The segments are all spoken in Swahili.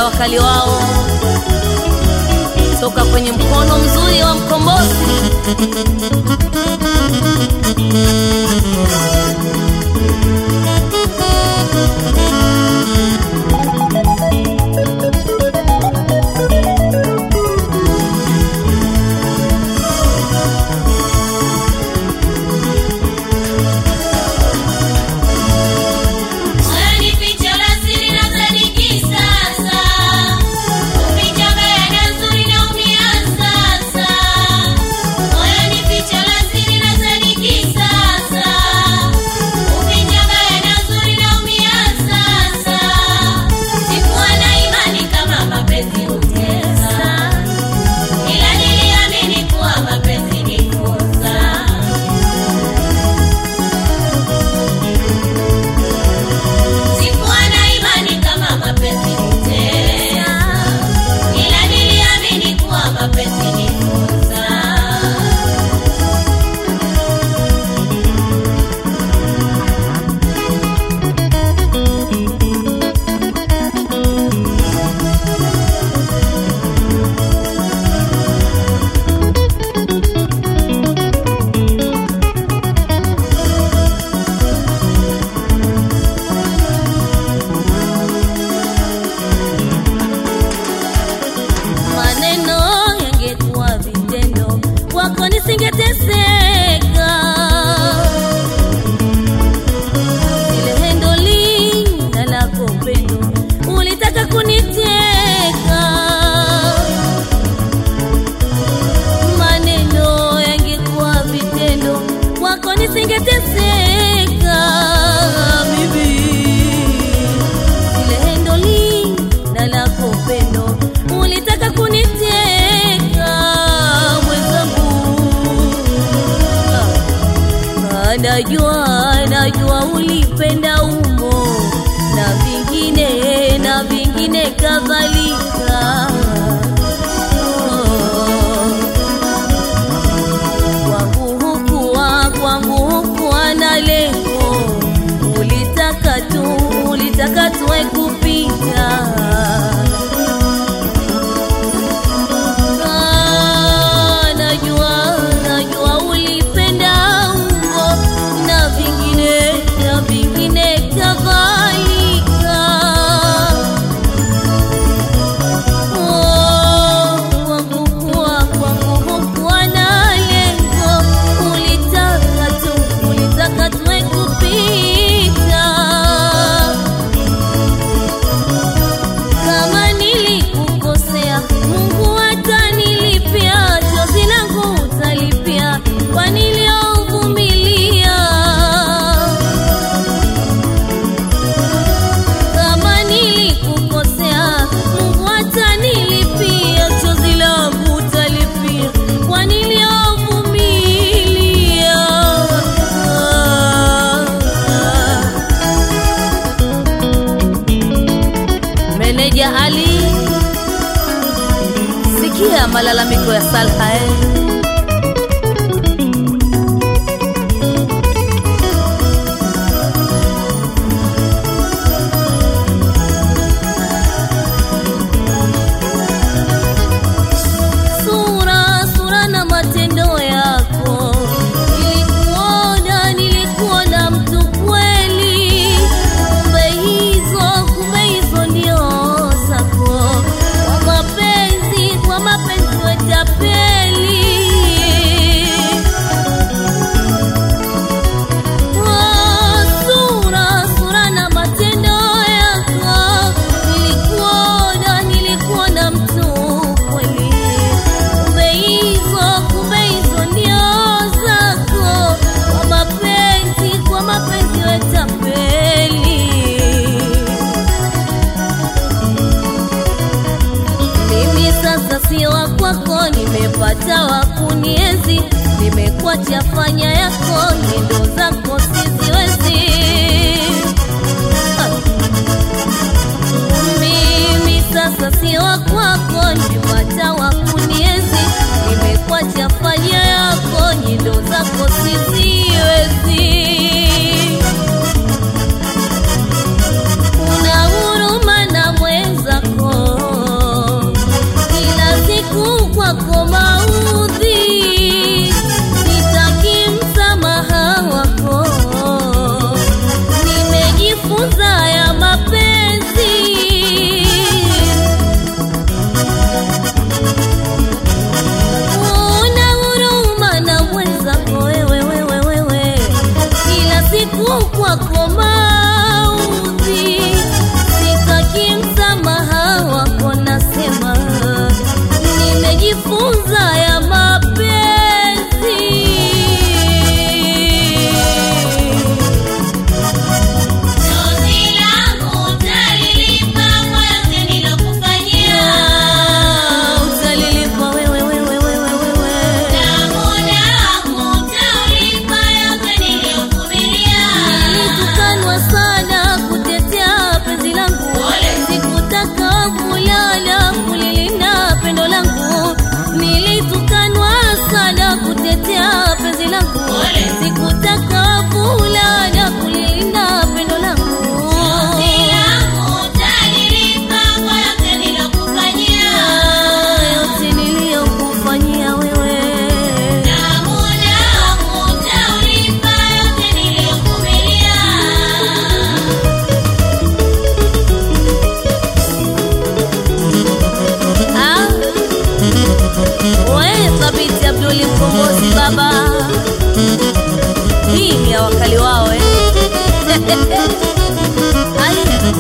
ya wakali wao toka kwenye mkono mzuri wa mkombozi. Moyo ni ficho la siri na sadiki sasa. Ukichanganya na nzuri naumia sasa. Moyo ni ficho la siri na sadiki sasa. Ukichanganya na nzuri naumia sasa. Sikuwa na imani kama mapenzi hutesa. Ila niliamini kuwa mapenzi ni fursa. Sikuwa na imani kama mapenzi hutesa, ila niliamini kuwa mapenzi ni fursa. maneno yangekuwa vitendo, kwako nisingeteseka. Ile hendo lina lako pendo, ulitaka kuniteka. Maneno yangekuwa vitendo, kwako nisingeteseka. Bibi ile hendo lina lako pendo ulitaka kuniteka mwenzangu Ah, najua najua ulipenda umo na vingine na vingine kadhalika Oh. kwangu hukuwa kwangu hukuwa na lengo ulitaka tu ulitaka tuwe kupita Ah, najua najua ulipenda ungo na vingine na vingine kadhalika kwangu kuwa kwangu hukuwa na lengo, ulitaka tu ulitaka tuwe kupita. Kama nilikukosea, Mungu atanilipia, chozi langu utalipia kwa niliovumilia. Kama nilikukosea, Mungu atanilipia, chozi langu utalipia kwa niliovumilia. Ah, ah. Meneja Ali, sikia malalamiko ya Salha eh. sura sura na matendo yako nilikuona nilikuona mtu kweli kumbe hizo kumbe hizo ndio zako kwa mapenzi kwa mapenzi wetapeli sura sura na matendo yako nilikuona nilikuona mtu kweli kumbe hizo kumbe hizo ndio zako kwa mapenzi kwa mapenzi wetapeli mimi sasa si wa kwako, nimepata wa kunienzi, nimekuacha fanya yako, nyendo zako siziwezi. Ah. Mimi sasa si wa kwako, nimepata wa kunienzi, nimekuacha fanya yako, nyendo zako siziwezi. Una huruma na mwenzako wao eh. Haya.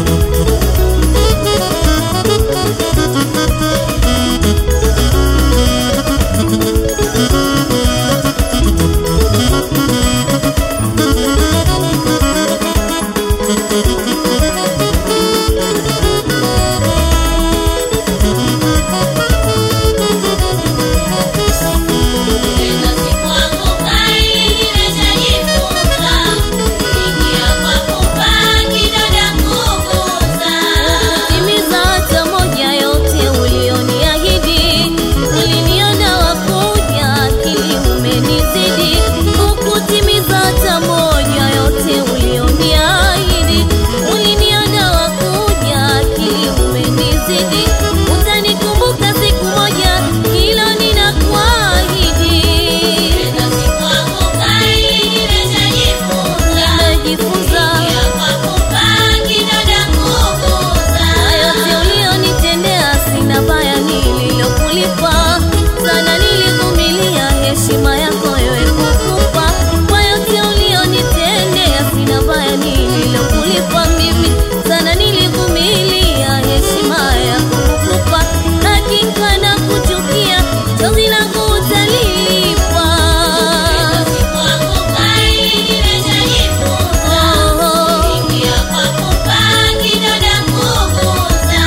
Tena sikuanguka ili nimeshajifunza, ingia kwa pupa kidada kugusa. Timiza hata moja yote ulioniahidi, uliniona wakuja, akili umenizidi. Hukutimiza hata moja yote ulioniahidi, uliniona wakuja, akili umenizidi. Utanikumbuka siku moja, hilo ninakuahidi. Tena sikuanguka ili nimeshajifunza, Nimejifunza ingia kwa pupa kidada kugusa. Na yote ulionitendea sina baya nililokulipa, sana nilivumilia heshima yako wewe kukupa. Kwa yote ulionitendea sina baya nililokulipa mimi, sana nilivumilia heshima yako kukupa. Hakika na kuchukia chozi langu utalilipa. Tena sikuanguka ili nimeshajifunza, Oh, ingia kwa pupa kidada kugusa.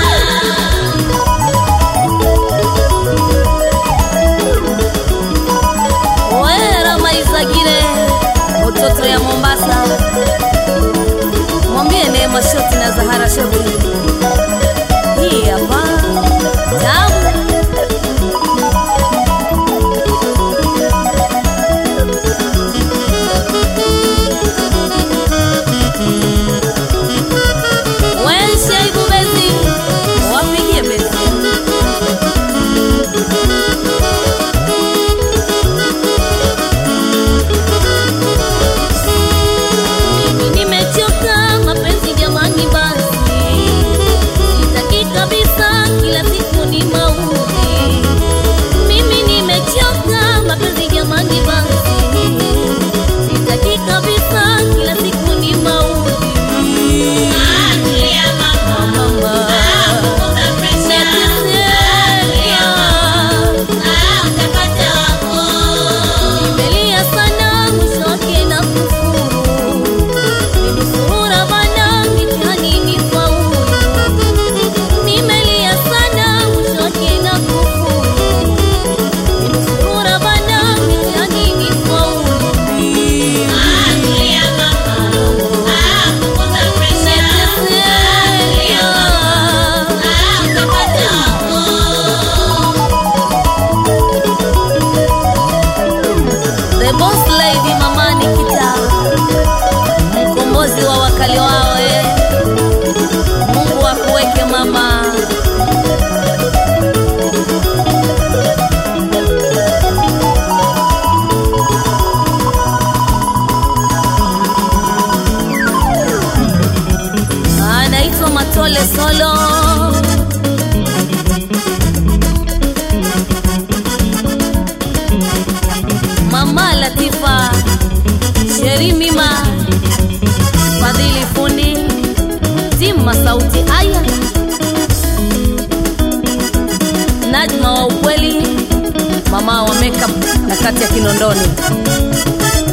Wera Maizagire, mtoto ya Mombasa, mwambie Neema Shoti na Zahara Shoti. Hii hapa tamu. Weshe ibu bezi, wapigie bezi. Mimi nimechoka mapenzi jamani, basi sitaki kabisa, kila siku ni mauti. Mimi nimechoka mapenzi jamani, basi sitaki kabisa, kila siku ni mauti. Achilia mama, Mama, punguza presha. nateseka. Ah, utapata wako. Nimelia sana mwisho wake na kufuru. Ninusurura bana mitihani nifaulu. Nimelia sana mwisho wake na kufuru. Ninusurura bana mitihani nifaulu. Achilia mama, ah, punguza presha. Nateseka. Ah, utapata wako. The boss lady mama Nikita, mkombozi wa wakali wao eh. Mungu akuweke mama. Anaitwa Matole Solo. Mama Latifa, Sheri Mima, Fadhili Fundi, Zima Sauti Aya, Najma wa ukweli, mama wa makeup na kati ya Kinondoni.